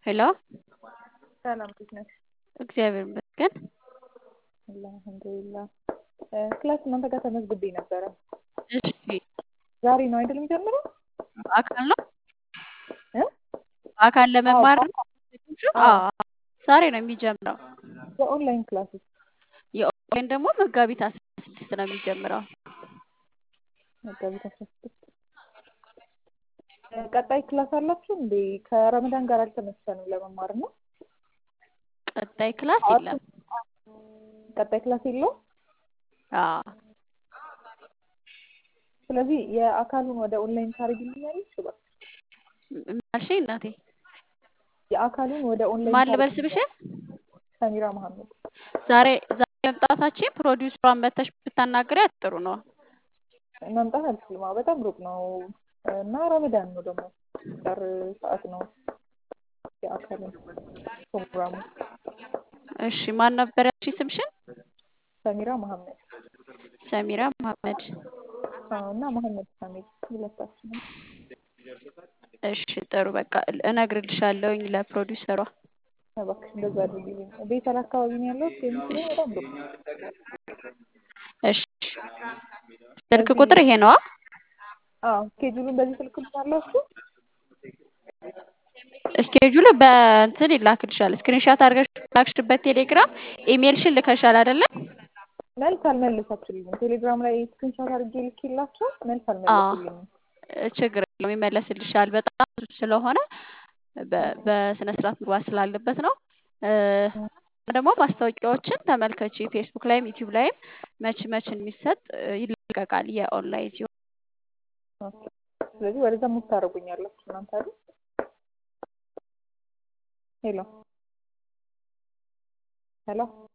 ሄሎ ሰላም እንዴት ነሽ? እግዚአብሔር ይመስገን። አልሐምዱሊላህ። ክላስ እናንተ ጋር ተመዝግቤ ነበረ። እሺ ዛሬ ነው አይደል የሚጀምረው? በአካል ነው እ? በአካል ለመማር ነው? አዎ። አዎ ዛሬ ነው የሚጀምረው። የኦንላይን ክላስ የኦንላይን ደግሞ መጋቢት አስራ ስድስት ነው የሚጀምረው። መጋቢት አስራ ስድስት ቀጣይ ክላስ አላችሁ እንዴ? ከረመዳን ጋር አልተመሰንም ለመማር ነው። ቀጣይ ክላስ የለም። ቀጣይ ክላስ የለውም። አዎ ስለዚህ የአካሉን ወደ ኦንላይን ታደርጊልኛለሽ? እባክሽ ምን አልሽኝ እናቴ? የአካሉን ወደ ኦንላይን ማን ልበል ስምሽን? ሰሚራ መሐመድ። ዛሬ ዛሬ መምጣታችን ፕሮዲውሰሯን መተሽ ብታናግሪያት ጥሩ ነው። መምጣት አልችልም። አዎ በጣም ሩቅ ነው እና ረመዳን ነው ደግሞ ጠር ሰዓት ነው የአካልን ፕሮግራሙ። እሺ ማን ነበር ያልሽኝ ስምሽን? ሰሚራ መሐመድ ሰሚራ መሐመድ። አዎ እና መሐመድ ሳሚል ሁለታችንም። እሺ ጥሩ በቃ እነግርልሻለሁኝ ለፕሮዲውሰሯ። እባክሽ እንደዛ አድርጊልኝ። ቤተል አካባቢ ነው ያለሁት የምትለኝ በጣም ሩቅ ነው። እሺ ስልክ ቁጥር ይሄ ነዋ? አዎ ስኬጁሉን በዚህ ስልክ ልታላችሁ? እስኬጁል በእንትን ይላክልሻል። ስክሪንሻት አድርገሽ ላክሽበት ቴሌግራም ኢሜልሽን ልከሻል አይደለ? መልስ አልመለሳችሁልኝም። ቴሌግራም ላይ ስክሪንሾት አድርጌ ልኬላቸው መልስ አልመለሱልኝም። ችግር የለውም ይመለስልሻል። በጣም ብዙ ስለሆነ በ- በስነ ስርዓት መግባት ስላለበት ነው። ደግሞ ማስታወቂያዎችን ተመልከቺ። ፌስቡክ ላይም ዩቲዩብ ላይም መች መች የሚሰጥ ይለቀቃል የኦንላይን ሲሆን ስለዚህ ወደዛ ሙቭ ታደርጉኛላችሁ እናንተ አይደል? ሄሎ ሄሎ